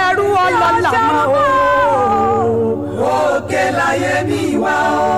ṣerú ọlọ́lá mọ́ o. òkè láyé mi wá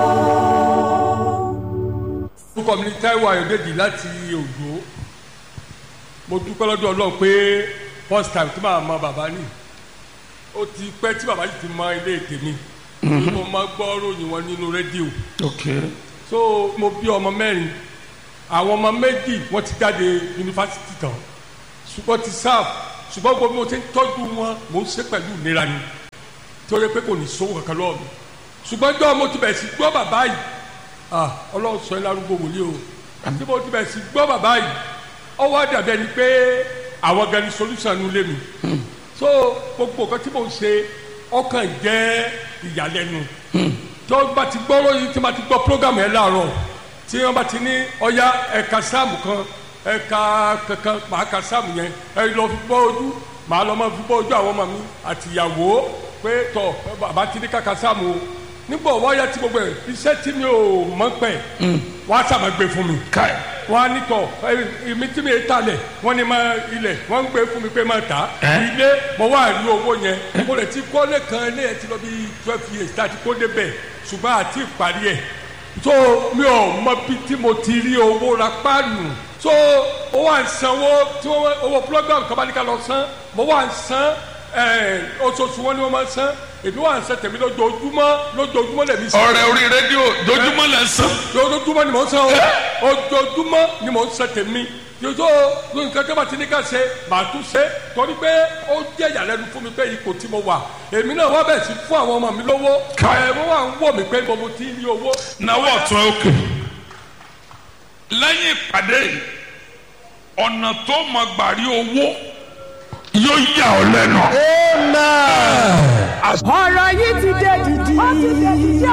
o. orúkọ mi ni Táíwò Ayọ̀dèjì láti Òjó mo dúpẹ́ lọ́dọ̀ Ọlọ́run pé first time tí màá mọ bàbá ni ó ti pẹ́ tí bàbá yìí ti mọ ilé tèmi mo máa gbọ́ ròyìn wọn nínú rédíò ok so mo bí ọmọ mẹ́rin àwọn ọmọ méjì wọ́n ti jáde yunifásitì tán ṣùgbọ́n ti sáf ṣùgbọ́n gbogbo mo ti ń tọ́jú wọn mo ń ṣe pẹ̀lú ìnira ni torí pé kò ní sówó kankan lọ́wọ́ mi ṣùgbọ́n jọ́ mo ti bẹ̀ sí gbọ́ bàbá yìí ah ọlọ́run sọ ẹ́ lárúgbó wòlíì o tí mo ti bẹ̀ sí gbọ́ bàbá yìí ọwọ́ àdàbẹ̀ ni pé àwọn gan ni solution nu lé mi so gbogbo nǹkan tí mo ń ṣe ọkàn jẹ́ ìyàlẹ́nu tó bá ti gbọ́ lóyún tí ma ti gbọ́ program yẹn láàárọ̀ tí wọ́n bá ti ní ọya ẹ̀ka sáàmù kan ẹ̀ka kankan màá ka sáàmù yẹn ẹ lọ fi bọ́ ojú màá lọ máa fi bọ́ ojú àwọn ọmọ mi àtìyàwó pé tọ̀ bàbá ti ní kàkà sáàmù o nígbà wọ́n yá tí gbogbo ẹ̀ iṣẹ́ tí mi ò mọ̀ pẹ̀ wọ́n á sàmà gbé fún mi káì wọ́n á ní tọ̀ èmi tí mi ta lẹ̀ wọ́n ní máa ilẹ̀ wọ́n ń gbé fún mi pé máa tà á Ẹ́? ilé mo wá rí owó yẹn mo lè ti kọ́lé kan ilé yẹn ti lọ bí twelve years tá a ti kó débẹ̀ ṣùgbọ́n àti ìparí ẹ̀ so mi ò mọ bí tí mo ti rí owó ra páànù so mo wà ń sanwó tí wọ́n owó program kan bá ní ká lọ san mo wà ń san ẹ̀, oṣooṣù wọn ni wọ́n máa ń san èmi wà ń san tèmi lójoojúmọ́ lójoojúmọ́ lèmi san ọ̀rẹ́ orí rédíò dojúmọ́ lẹ sàn ojoojúmọ́ ni mò ń san o ojoojúmọ́ ni mò ń san tèmi yòtò nǹkan tó bá ti ní ká ṣe màá tún ṣe torí pé ó jẹ́ ìyàlẹ́nu fún mi pé ipò tí mo wà èmi náà wá bẹ̀ sí fún àwọn ọmọ mi lówó ẹ̀ wọ́n wà ń wò mí pé mo ti ní owó. náwó ọ̀tún ẹ òkè lẹ́yìn ìpàdé yìí, ọ̀nà tó mọ gbàrí owó yóò yà ọ́ lẹ́nu. ọ̀rọ̀ yìí ti dé dìdì. ó ti dé dìdì